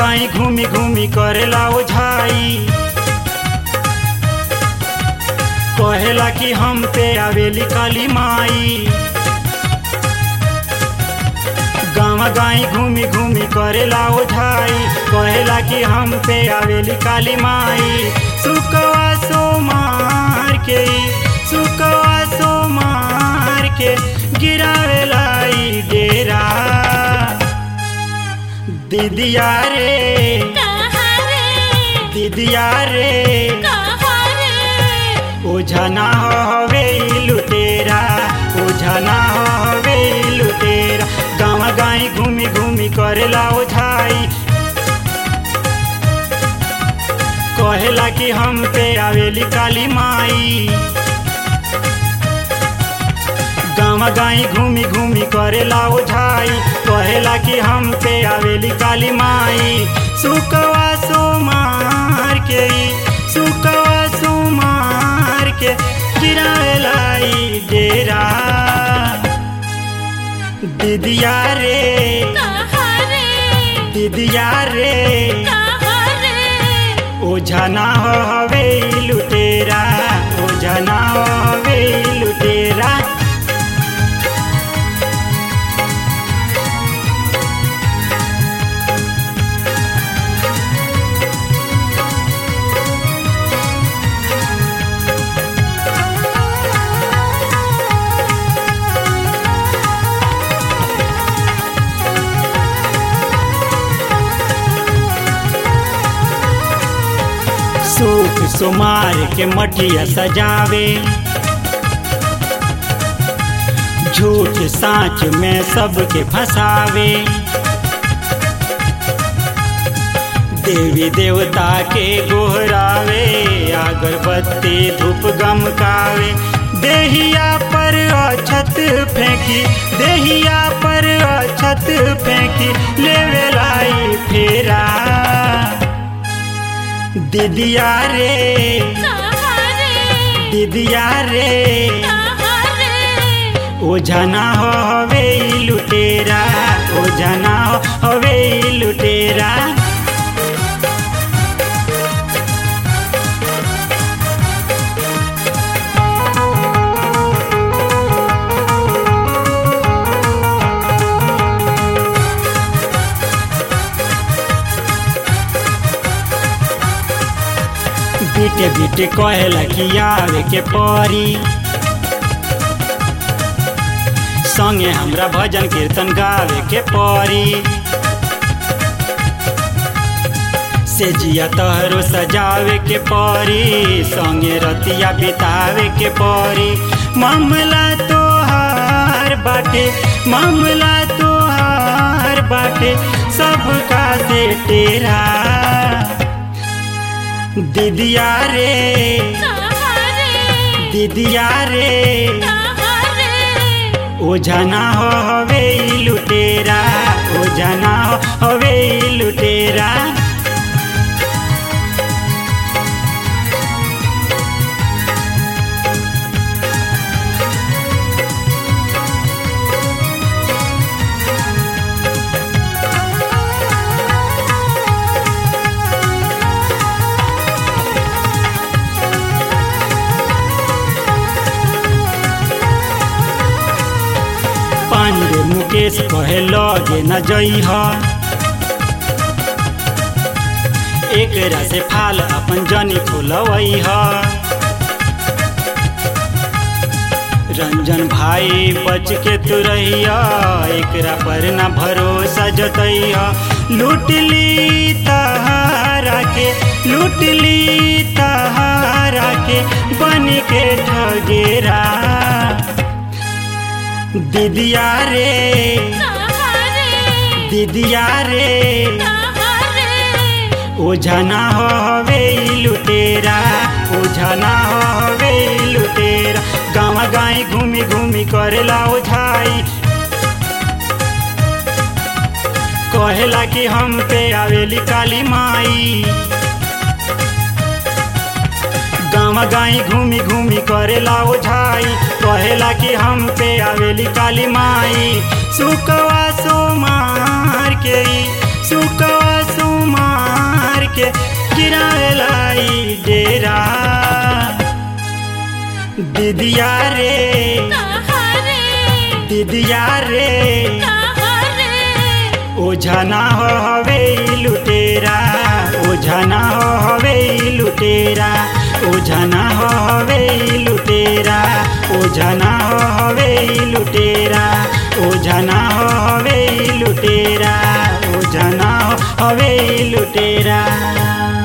गाई घूमी घूमी करेला ओझाई कहेला कि हम पे आवेली काली माई गाँव गाई घूमी घूमी करेला ओझाई कहेला कि हम पे आवेली काली माई सुकवा सो मार के सुकवा सो मार के गिरावेला ई डेरा दीदिया रे कहाँ रे दीदिया रे कहाँ रे ओझा ना हवे ई लुटेरा ओझा ना हवे ई लुटेरा गाँव गाई घूमी घूमी करेला ओझाई कहेला कि हम पे आवेली काली माई गाँव गाई घूमी घूमी करेला ओझाई कहेला कि हम पे आवेली काली माई सुकवा सो मार के सुकवा सो मार के गिरावेला ई डेरा दीदिया रे कहाँ रे दीदिया रे कहाँ रे ओझा ना हवे ई लुटेरा ओझा ना हवे ई लुटेरा सूख सुमार के मटिया सजावे झूठ साँच में सबके फंसावे देवी देवता के गोहरावे अगरबत्ती धूप गमकावे देहिया पर अछत फेंकी देहिया पर अछत फेंकी लेवे लाई फेरा दीदिया रे कहाँ रे दीदिया रे कहाँ रे ओझा ना हवे ई लुटेरा ओझा ना हवे ई लुटेरा बीटे बीटे कहेला कि आवे के परी संगे हमरा भजन कीर्तन गावे के परी से जिया तहरो सजावे के परी संगे रतिया बितावे के परी मामला तोहार बाटे मामला तोहार बाटे सबका से तेरा दीदिया रे कहाँ रे दीदिया रे कहाँ रे ओझा ना हवे ई लुटेरा ओझा ना हवे ई लुटेरा पांडे मुकेश कहे लगे न जइह एकरा से फाल अपन जनी खोलवैह रंजन भाई बच के तू रहिया एकरा पर न भरोसा जतैया लूट ली तहारा के लूट ली तहारा के बन के ठगेरा दीदिया रे कहाँ रे दीदिया रे कहाँ रे ओझा ना हवे ई लुटेरा ओझा ना हवे ई लुटेरा गाँव गाई घूमी घूमी करेला ओझाई कहेला कि हम पे आवेली काली माई गाँव गाई घूमी घूमी करेला ओझाई कहेला कि हम पे आवेली काली माई सुकवा सो मार के ई, सुकवा सो मार के गिरावेलाई डेरा दीदिया रे कहाँ रे दीदिया रे कहाँ रे ओझा ना हो हवे ई लुटेरा ओझा ना हो हवे ई लुटेरा ओझा ना हो हवे ई लुटेरा ओझा ना हो हवे ई लुटेरा ओझा ना हो हवे ई लुटेरा ओझा ना हो हवे ई लुटेरा